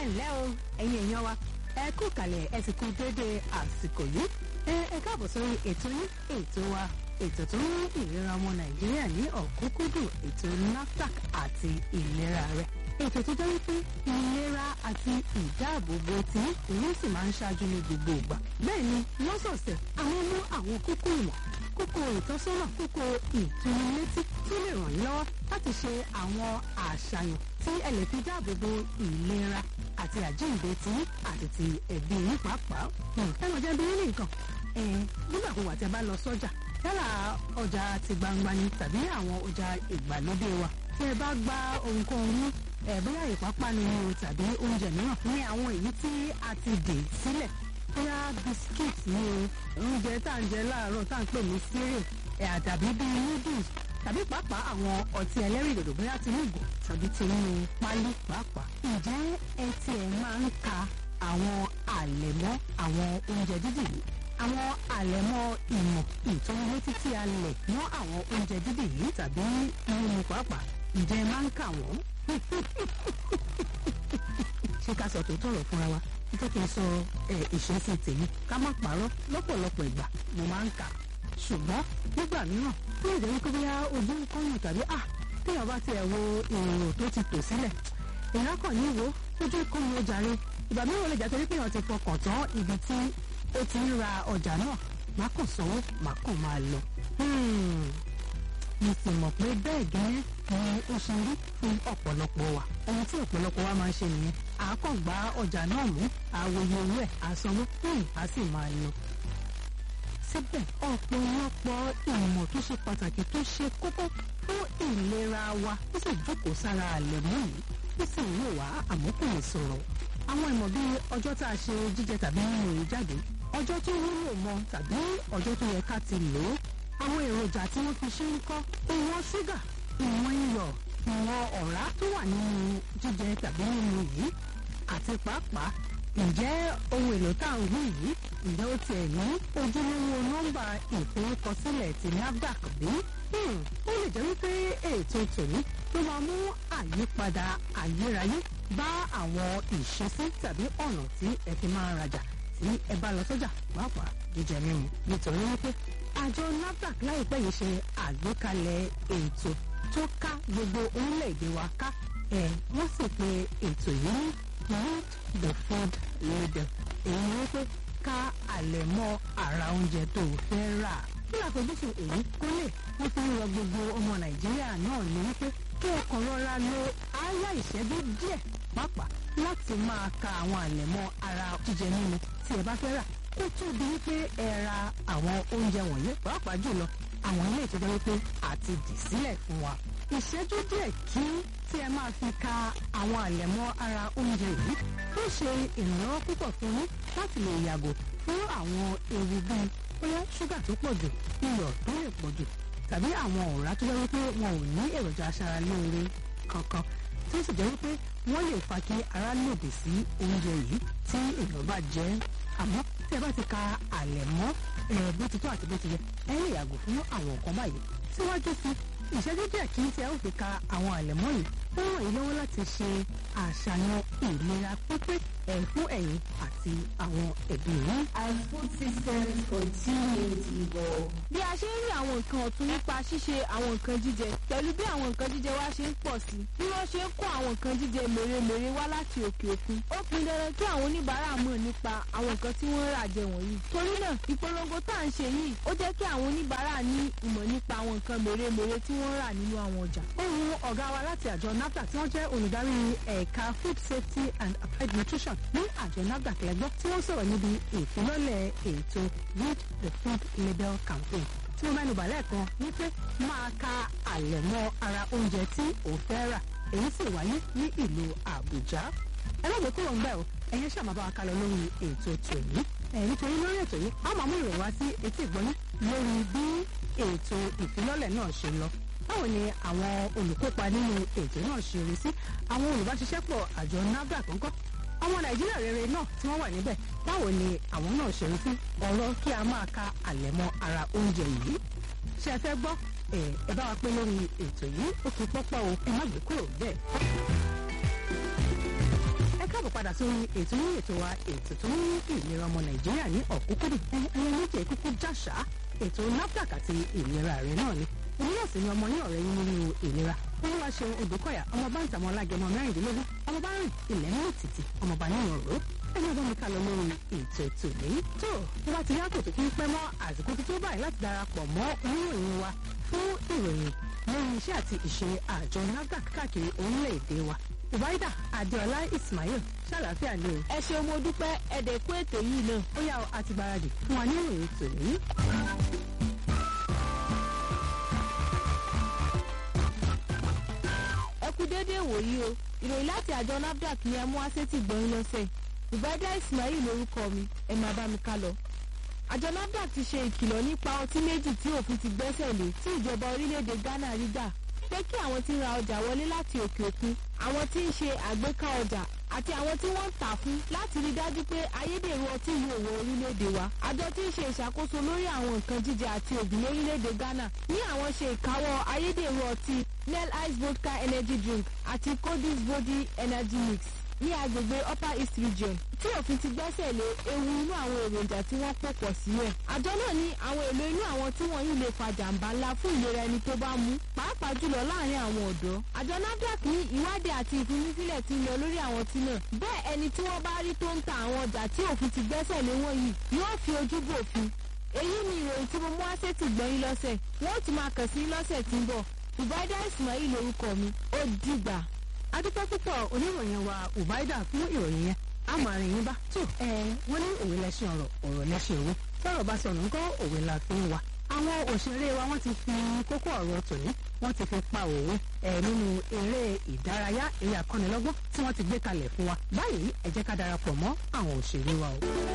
ẹ ǹlẹ́ o ẹ̀yin èèyàn wa ẹ kú kàlẹ̀ ẹ sì kú déédéé àsìkò yìí ẹ ẹ káàbọ̀ sórí ètò yín ètò wa ètò tó ń mú ìlera ọmọ nàìjíríà ní ọ̀kúnkúndùn ètò NAFDAC àti ìlera rẹ̀ ètò tó jẹ́ wípé ìlera àti ìdáàbòbò tí òun sì máa ń ṣáájú ní gbogbo ìgbà bẹ́ẹ̀ ni lọ́sọ̀ọ̀sẹ̀ àwọn mú àwọn kókó ìmọ̀ kókó ìtọ́sọ́nà kókó ìtúnilétí tó lè ràn yín lọ́wọ́ láti ṣe àwọn àṣàyàn tí ẹ lè fi dáàbòbò ìlera àti àjíǹde tí àti ti ẹbí yín pàápàá. ẹ lọ jẹ́ bí ní nǹkan nígbàkúwà tí a bá lọ sọ́jà yálà ọjà ti gbangba ni tàbí àwọn ọjà ìgbàlódé wa tí ẹ bá gba ohunkóhun mú ẹ bóyá ìpápánu ni o tàbí oúnjẹ mìíràn ní àwọn èyí tí a ti dè sílẹ̀ bóyá biskit ni o oúnjẹ tá à ń jẹ láàárọ̀ tá à ń pè ní cereal ẹ̀ àdàbí bíi noodles tàbí pàápàá àwọn ọtí ẹlẹ́rìndòdò bóyá tinú ìgò tàbí tinú pálí pàápàá. ǹjẹ́ ẹ tiẹ̀ máa ń ka àwọn àlẹ̀mọ́ àwọn oúnjẹ dídì yìí àwọn àlẹ̀mọ́ ìmọ̀ ìtọ́nilétí tí a lẹ̀ mọ́ àwọn oúnjẹ dídì yìí tàbí mímu pàápàá ǹjẹ́ ẹ máa ń kà wọ́n? ṣé ká sọ tó tọrọ fúnra wa jẹ́ kí n sọ ìṣesí tèmi ká má parọ́ lọ́pọ̀lọpọ̀ ìgbà mo máa ń kà ṣùgbọ́n nígbà mìíràn ó lè jẹ́ wípé bóyá ojú ń kọ́yìn tàbí à téèyàn bá tiẹ̀ wo èrò tó ti tò sílẹ̀ èèyàn kàn ní wo ojú ń kọ́yìn ó jàre ìgbà mìíràn ó lè jẹ́ torí pé èèyàn ti fọkàn tán ibi tí ó ti ń ra ọjà náà má kàn sanwó má kàn máa lọ. mo sì mọ̀ pé bẹ́ẹ̀ gẹ́gẹ́ ni ó ṣe rí fún ọ̀pọ̀lọpọ̀ wa ohun tí ọ̀pọ̀lọpọ̀ wa máa ń ṣe nìyẹn àákàngbá ọjà náà mú àwòye owó ẹ̀ àsanwó á sì máa lọ síbẹ̀ ọ̀pọ̀lọpọ̀ ìmọ̀ tó ṣe pàtàkì tó ṣe kókó fún ìlera wa ó sì jókòó sára àlẹ̀mọ́ yìí ó sì ń wò wá àmọ́ kò lè sọ̀rọ̀. àwọn ìmọ̀ bíi ọjọ́ tá a ṣe jíjẹ tàbí mímu èyí jáde ọjọ́ tó wúlò mọ́ tàbí ọjọ́ tó yẹ ká ti lò ó àwọn èròjà tí wọ́n fi ṣe ń kọ́ ìwọ̀n ṣúgà ìwọ̀n iyọ̀ ìwọ̀n ọ̀rá tó wà nínú jíjẹ tàbí mímu yìí àti pàápàá ǹjẹ́ ohun èlò tá à ń wí yìí ǹjẹ́ ó tiẹ̀ ní ojúlówó nọ́mbà ìforúkọsílẹ̀ ti NAFDAC bí? ó lè jẹ́ wípé ètò tòní ló máa mú àyípadà ayérayé bá àwọn ìṣesí tàbí ọ̀nà tí ẹ fi máa ń rajà tí ẹ bá lọ sọ́jà pàápàá jíjẹ mímu nítorí wípé àjọ NAFDAC láìpẹ́ yìí ṣe àgbékalẹ̀ ètò tó ká gbogbo orílẹ̀-èdè wa ká ẹ̀ wọ́n sì pe ètò yìí ní read the food label èyí ni wípé ká àlẹ̀mọ́ ara oúnjẹ tó o fẹ́ rà. kí àfojúsùn èyí kó lè wọ́n fi ń rọ gbogbo ọmọ nàìjíríà náà ní wípé kí ọkàn rọra lo àáyá ìṣẹ́jú díẹ̀ pàápàá láti máa ka àwọn àlẹ̀mọ́ ara jíjẹ mímu tí ẹ bá fẹ́ rà kó tó di wípé ẹ ra àwọn oúnjẹ wọ̀nyí pàápàá jùlọ àwọn ilé ìtọ́jú wípé àti dì sílẹ̀ fún wa. ìṣẹ́jú díẹ̀ kí tí ẹ máa fi ka àwọn àlẹ̀mọ́ ara oúnjẹ yìí ó ṣe ìrànlọ́wọ́ púpọ̀ fún yín láti lè yàgò fún àwọn ewu bíi bóyá ṣúgà tó pọ̀ jù iyọ̀ tó lè pọ̀ jù tàbí àwọn ọ̀rá tó jẹ́ wípé wọn ò ní èròjà aṣaralóore kankan tí ó sì jẹ́ wípé wọ́n lè fa kí ara lòdì sí oúnjẹ yìí tí èèyàn bá jẹ àmọ́ tí ẹ bá ti ka àlẹ̀mọ́ ẹ̀ bó ti tó àti bó ti yẹ ẹ lè yàgò fún àwọn nǹkan báyìí síwájú sí ìṣẹ́jú díẹ̀ kí tí ẹ ó fi ka àwọn àlẹ̀mọ́ yìí ó ràn yín lọ́wọ́ láti ṣe àṣàyàn ìlera pípé ẹ̀ fún ẹ̀yin àti àwọn ẹbí yín. As food systems continue to evolve. bí a ṣe ń rí àwọn nǹkan ọ̀tun nípa ṣíṣe àwọn nǹkan jíjẹ pẹ̀lú bí àwọn nǹkan jíjẹ wa ṣe ń pọ̀ sí bí wọ́n ṣe ń kó àwọn nǹkan jíjẹ mèremère wá láti òkè òkun ó pin dandan kí àwọn oníbàárà mọ̀ nípa àwọn nǹkan tí wọ́n ń rà jẹ wọ̀nyí torí náà ìpolongo tá à ń ṣe yìí ó jẹ́ kí àwọn oníbàárà ní ìmọ̀ nípa àwọn nǹkan mèremère tí wọ́n ń rà nínú àwọn ọjà. ohun ọ̀gá wa láti àjọ NAFDAC tí wọ́n jẹ́ olùdarí ẹ̀ka food safety and applied nutrition ní àjọ NAFDAC lẹ́gbọ́ tí wọ́n sọ̀rọ̀ níbi ìfilọ́lẹ̀ ètò read the food label campaign tí mo mẹ́nu bà lẹ́ẹ̀kan wípé máa ka àlẹ̀mọ́ ara oúnjẹ tí ò fẹ́ rà èyí sì wáyé ní ìlú Àbújá ẹlẹ́gbẹ̀ẹ́ kúrò ń bẹ̀ o ẹ̀yin ṣáà máa bá wa kálọ lórí ètò tòní ẹ̀ nítorí lórí ètò yìí a máa mú ìròyìn wá sí etí ìgbọ́ní lórí bí ètò ìfilọ́lẹ̀ náà ṣe lọ báwo ni àwọn olùkópa nínú ètò náà ṣe rí sí àwọn olùbáṣiṣẹ́pọ̀ àjọ NAFDAC ńkọ́ ọmọ nàìjíríà rere náà tí wọ́n wà níbẹ̀ báwo ni àwọn náà ṣe rí sí ọ̀rọ̀ kí a máa ka àlẹ̀mọ́ ara oúnjẹ yìí ṣé ẹ fẹ́ gbọ́ ẹ ẹ bá wa pé lórí ètò yìí ó kì í pọ́pọ́ o ẹ má gbé kúrò bẹ́ẹ̀. ẹ káàbọ̀ padà padà sórí ètò ní ètò wa ètò tó ní ìlera ọmọ nàìjíríà ní ọ̀kúnkúndùn ẹyẹ méje kúkú jáṣá ètò nafdac àti ìlera rẹ náà ni èmi náà sì ni ọmọ yín ọ̀rẹ́ yín nínú ìlera olúwa ṣeun odòkọ̀yà ọmọ bá ń tàwọn alágẹmọ mẹ́rìndínlógún ọmọ bá rìn ilẹ̀ mú títì ọmọ bá níyàn ró ẹni ọba mi ká lọ lórí ètò ètò ní. tó tó bá ti rí àkótó kí n pẹ́ mọ́ àsìkò tó tó báyìí láti darapọ̀ mọ́ oníròyìn wa fún ìròyìn lórí iṣẹ́ àti ìṣe àjọ nafdac káàkiri orílẹ̀-èdè wa ubaida adeola ismail ṣàlàáfíà ni o. ẹ ṣeun mo dúpẹ́ ẹ̀dẹ̀kú ètò yìí náà. ó yá a ti gbáradì fún wa ní ìròyìn tòní. ẹ kú déédéé wòyí o ìròyìn láti àjọ nafdac ni ẹ mú asétì gbọ́n lọ́sẹ̀ ubaida ismail lórúkọ mi ẹ máa bá mi ká lọ. àjọ nafdac ti ṣe ìkìlọ̀ nípa ọtí méjì tí òfin ti gbẹ́sẹ̀ lé tí ìjọba orílẹ̀-èdè ghana rí gbà pé kí àwọn tí ń ra ọjà wọlé láti òkè òkun àwọn tí ń ṣe àgbéká ọjà àti àwọn tí wọ́n ń tà fún láti rí dájú pé ayédèrú ọtí yóò wọ orílẹ̀-èdè wa. àjọ tí ń ṣe ìṣàkóso lórí àwọn nǹkan jíjẹ àti ògùn lórílẹ̀-èdè ghana ní àwọn ṣe ìkáwọ́ ayédèrú ọtí nel ice vodka energy drink àti codis body energy mix ní agbègbè upper east region tí òfin ti gbẹ́sẹ̀ lé ewu inú àwọn èròjà tí wọ́n pò pọ̀ sílẹ̀. àjọ náà ní àwọn èlò inú àwọn tí wọ́n yìí lè fa jàǹbá ńlá fún ìlera ẹni tó bá mú pàápàá jùlọ láàrin àwọn ọ̀dọ́. àjọ nafdac ní ìwádìí àti ìfimúfilẹ̀ ti ń lọ lórí àwọn tí náà. bẹ́ẹ̀ ẹni tí wọ́n bá rí tó ń ta àwọn ọjà tí òfin ti gbẹ́sẹ̀ lé wọ̀nyí yóò fi ojú bòfin. èyí ni ìròyìn tí mo mú wá sétí gbọ́yìn lọ́sẹ̀ wọ́n ti máa kàn sí lọ́sẹ̀ tí ń bọ̀ ubaida ismail lorúkọ mi ó dìgbà adúpẹ́ púpọ̀ oníròyìn wa ubaida fún ìròyìn yẹn a máa rìn yín bá tó ẹ wọ́n ní òwe lẹ́sìn ọ̀rọ̀ ọ̀rọ̀ lẹ́sìn òwe tọ́rọ̀ bá sọnù ńkọ́ òwe la fi ń wa àwọn òṣèré wa wọ́n ti fi kókó ọ̀rọ̀ tòní wọ́n ti fi pa òwe ẹ̀ nínú eré ìdárayá eré akọ́nilọ́gbọ́n tí wọ́n ti gbé kalẹ̀ fún wa báyìí ẹ jẹ́ ká darapọ̀ mọ́ àwọn òṣèré wa o.